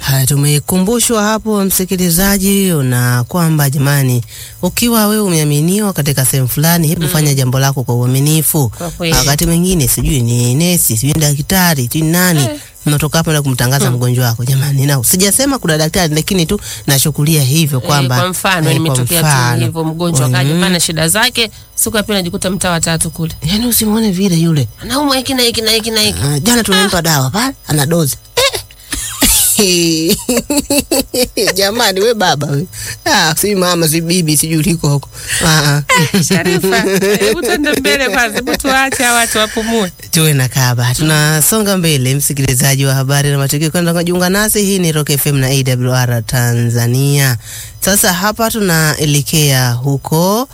Haya, tumekumbushwa hapo msikilizaji, na kwamba jamani, ukiwa wewe umeaminiwa katika sehemu fulani, hebu fanya jambo lako kwa uaminifu. Kwa kweli. Wakati mwingine sijui ni nesi, sijui ni daktari, sijui ni nani Eh. unatoka hapo na kumtangaza mgonjwa wako. Jamani, na sijasema kuna daktari, lakini tu nachukulia hivyo kwamba Eh, kwa mfano eh, nimetokea mfano. tu hivyo, mgonjwa Mm. akaja pana shida zake, siku ya pili najikuta mtaa wa tatu kule, Yaani usimwone vile yule naumwa hiki na hiki na hiki na hiki. Ah, jana tumempa dawa pale ana dozi jamani, we baba we. Ah, si mama si bibi sijui uliko huko Ah, ah. Sharifa, hebu tuende mbele kwanza, hebu tuache hawa watu wapumue. tuwe na kaba. Tunasonga mbele, msikilizaji wa habari na matukio, kwenda kujiunga nasi. Hii ni Rock FM na AWR Tanzania. Sasa hapa tunaelekea huko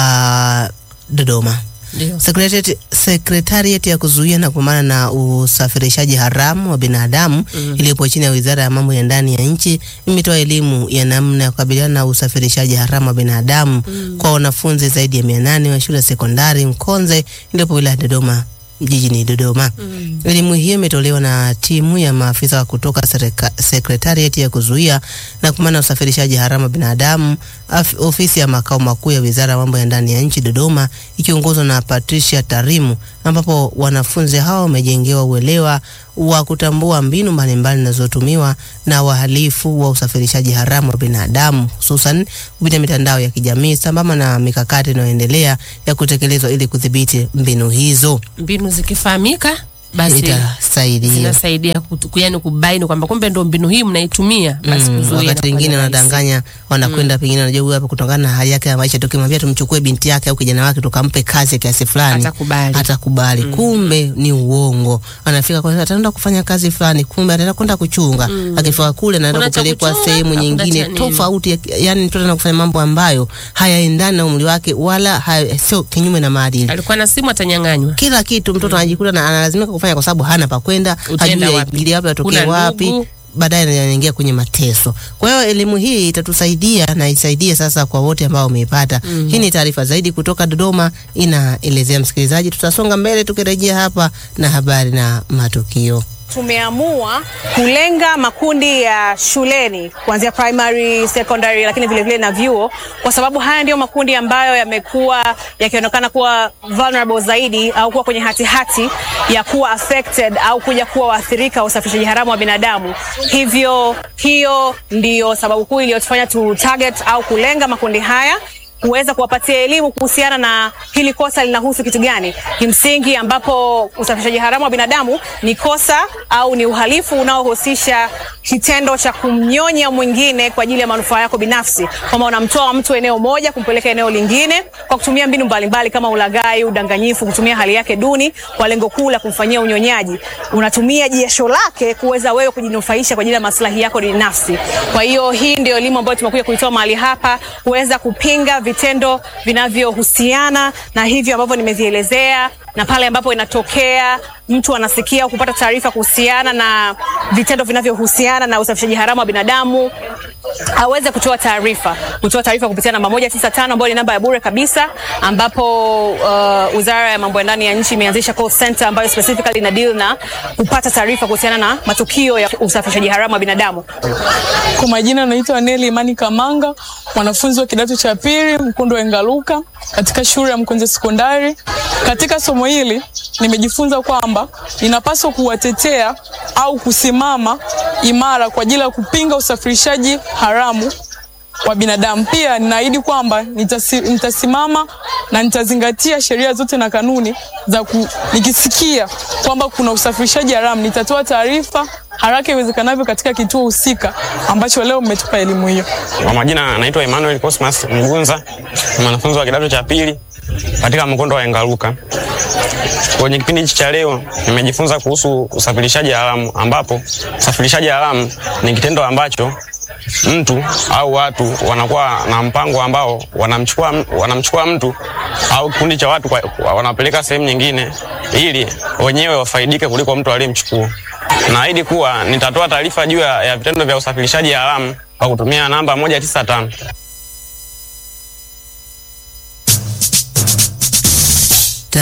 ah, Dodoma. Ndio. Secretariat, Secretariat ya kuzuia na kupambana na usafirishaji haramu wa binadamu iliyopo chini ya Wizara ya Mambo ya Ndani ya nchi imetoa elimu ya namna ya kukabiliana na usafirishaji haramu wa binadamu kwa wanafunzi zaidi ya mia nane wa shule ya sekondari Mkonze iliyopo wilaya ya Dodoma jijini Dodoma. Elimu hiyo imetolewa na timu ya maafisa wa kutoka serika- Secretariat ya kuzuia na kupambana na usafirishaji haramu wa binadamu af, ofisi ya makao makuu ya Wizara ya Mambo ya Ndani ya nchi Dodoma ikiongozwa na Patricia Tarimu, ambapo wanafunzi hao wamejengewa uelewa wa kutambua mbinu mbalimbali zinazotumiwa na wahalifu wa usafirishaji haramu wa binadamu hususan kupitia mitandao ya kijamii sambamba na mikakati inayoendelea ya kutekelezwa ili kudhibiti mbinu hizo. Mbinu zikifahamika basi Itasaidia. zinasaidia kutu- yaani kubaini kwamba kumbe ndo mbinu hii mnaitumia basi Mm, kuzuia wakati na wengine kufanya rahisi. wanadanganya wanakwenda pengine wanajua huyu hapa kutokana na hali yake ya maisha, tukimwambia tumchukue binti yake au kijana wake tukampe kazi ya kiasi fulani Atakubali. atakubali. Kumbe ni uongo, anafika kwa ataenda kufanya kazi fulani, kumbe ataenda kwenda kuchunga. Akifika kule anaenda Kuna cha kupelekwa kuchunga, sehemu hakuna nyingine cha nini. tofauti, ya- yani mtoto anaenda kufanya mambo ambayo hayaendani na umri wake wala haya- sio kinyume na maadili alikuwa na simu atanyang'anywa. kila kitu mtoto anajikuta na analazimika kufanya kwa sababu hana pa kwenda, Utaenda hajui wapi? aingili wapi, atokee Huna wapi, ndugu. baadaye anaingia kwenye mateso. Kwa hiyo elimu hii itatusaidia na isaidie sasa kwa wote ambao wameipata. Hii ni taarifa zaidi kutoka Dodoma, inaelezea msikilizaji. Tutasonga mbele tukirejea hapa na habari na matukio. Tumeamua kulenga makundi ya shuleni kuanzia primary, secondary, lakini vile vile na vyuo, kwa sababu haya ndiyo makundi ambayo yamekuwa yakionekana kuwa vulnerable zaidi au kuwa kwenye hatihati hati ya kuwa affected au kuja kuwa waathirika wa usafirishaji haramu wa binadamu. Hivyo hiyo ndiyo sababu kuu iliyotufanya tu target au kulenga makundi haya kuweza kuwapatia elimu kuhusiana na hili kosa linahusu kitu gani kimsingi, ambapo usafirishaji haramu wa binadamu ni kosa au ni uhalifu unaohusisha kitendo cha kumnyonya mwingine kwa ajili ya manufaa yako binafsi, kwamba unamtoa mtu eneo moja kumpeleka eneo lingine kwa kutumia mbinu mbalimbali kama ulaghai, udanganyifu, kutumia hali yake duni kwa lengo kuu la kumfanyia unyonyaji. Unatumia jasho lake kuweza wewe kujinufaisha kwa ajili ya maslahi yako binafsi. Kwa hiyo hii ndio elimu ambayo tumekuja kuitoa mahali hapa kuweza kupinga vitendo vinavyohusiana na hivyo ambavyo nimevielezea, na pale ambapo inatokea mtu anasikia au kupata taarifa kuhusiana na vitendo vinavyohusiana na usafirishaji haramu wa binadamu aweze kutoa taarifa, kutoa taarifa kupitia namba moja tisa tano ambayo ni namba ya bure kabisa, ambapo uh, Wizara ya Mambo ya Ndani ya Nchi imeanzisha call center ambayo specifically ina deal na kupata taarifa kuhusiana na matukio ya usafirishaji haramu wa binadamu. Kwa majina naitwa Neli Imani Kamanga, mwanafunzi wa kidato cha pili Mkundu wa Engaluka katika shule ya Mkunze Sekondari. Katika somo hili nimejifunza kwamba ninapaswa kuwatetea au kusimama imara kwa ajili ya kupinga usafirishaji haramu wa binadamu. Pia ninaahidi kwamba nitasi, nitasimama na nitazingatia sheria zote na kanuni za ku, nikisikia kwamba kuna usafirishaji haramu nitatoa taarifa haraka iwezekanavyo katika kituo husika ambacho leo mmetupa elimu hiyo. Kwa majina anaitwa Emmanuel Cosmas Mgunza, ni mwanafunzi wa kidato cha pili katika mkondo wa Engaruka. Kwenye kipindi hichi cha leo nimejifunza kuhusu usafirishaji haramu, ambapo usafirishaji haramu ni kitendo ambacho mtu au watu wanakuwa na mpango ambao wanamchukua, wanamchukua mtu au kikundi cha watu kwa, kwa, wanapeleka sehemu nyingine ili wenyewe wafaidike kuliko mtu aliyemchukua. Naahidi kuwa nitatoa taarifa juu ya ya vitendo vya usafirishaji haramu kwa kutumia namba moja tisa tano.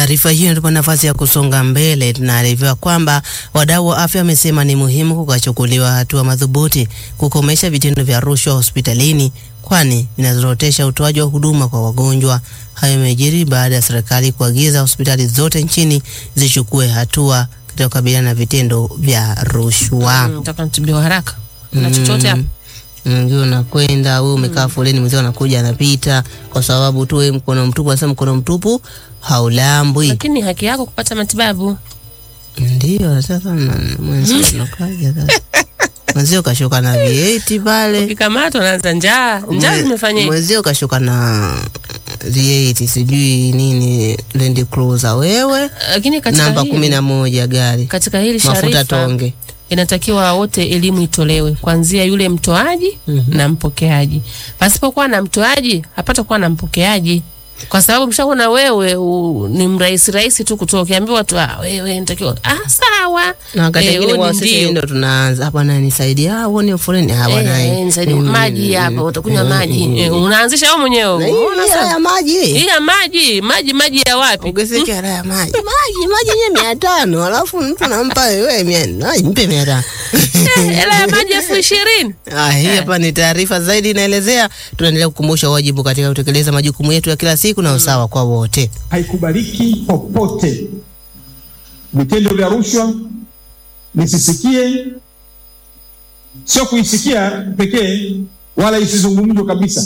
Taarifa hiyo inatupa nafasi ya kusonga mbele. Tunaarifiwa kwamba wadau wa afya wamesema ni muhimu kukachukuliwa hatua madhubuti kukomesha vitendo vya rushwa hospitalini, kwani vinazorotesha utoaji wa huduma kwa wagonjwa. Hayo yamejiri baada ya serikali kuagiza hospitali zote nchini zichukue hatua katika kukabiliana na vitendo vya rushwa. Mm, Nataka nitibiwa haraka. Na chochote hapo. Ndio unakwenda wewe umekaa foleni, mzee anakuja anapita, kwa sababu tu wewe mkono mtupu, anasema mkono mtupu haulambwi. Lakini ni haki yako kupata matibabu. Ndio sasa na- mwenzio unakaja sasa, mwenzio kashuka na vieti pale, Ukikamatwa unaanza njaa. Njaa Mwe- zimefanya hivi. mwenzio kashuka na vieti sijui nini Land Cruiser, wewe Lakini katika namba hili- kumi na moja gari katika hili mafuta Sharifa tonge. inatakiwa wote elimu itolewe kuanzia yule mtoaji na mpokeaji. Pasipokuwa na mtoaji hapata kuwa na mpokeaji, kwa sababu mshaona wewe u, ni mrahisi rahisi tu kutoa, ukiambiwa tu ah, wewe nitakiwa ah, sawa na wakati Eh, mwingine huo kwa ni sisi ndio. ndo tunaanza hapa, na nisaidia ah, uone foleni ah, bwana Eh, eh, nisaidie, mm, maji hapa, utakunywa maji Eh, unaanzisha wewe mwenyewe. na hii Unaona hela sasa? ya maji Hii ya maji maji maji ya wapi? ongezeke hela ya maji maji maji yenyewe mia tano alafu mtu nampa wewe mia ai, mpe mia tano Hela ya maji elfu ishirini. Ah, hii hapa ni taarifa zaidi inaelezea. Tunaendelea kukumbusha wajibu katika kutekeleza majukumu yetu ya kila siku na usawa kwa wote. haikubaliki popote. Vitendo vya rushwa nisisikie, sio kuisikia pekee, wala isizungumzwe kabisa,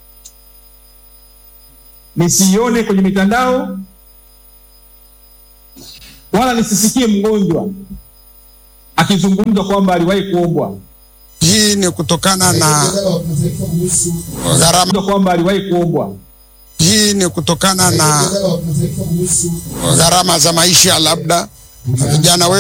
nisiione kwenye mitandao, wala nisisikie mgonjwa akizungumza kwamba aliwahi kuombwa, Hii ni kutokana na gharama. kwamba aliwahi kuombwa. Hii ni kutokana na gharama za maisha, labda vijana wetu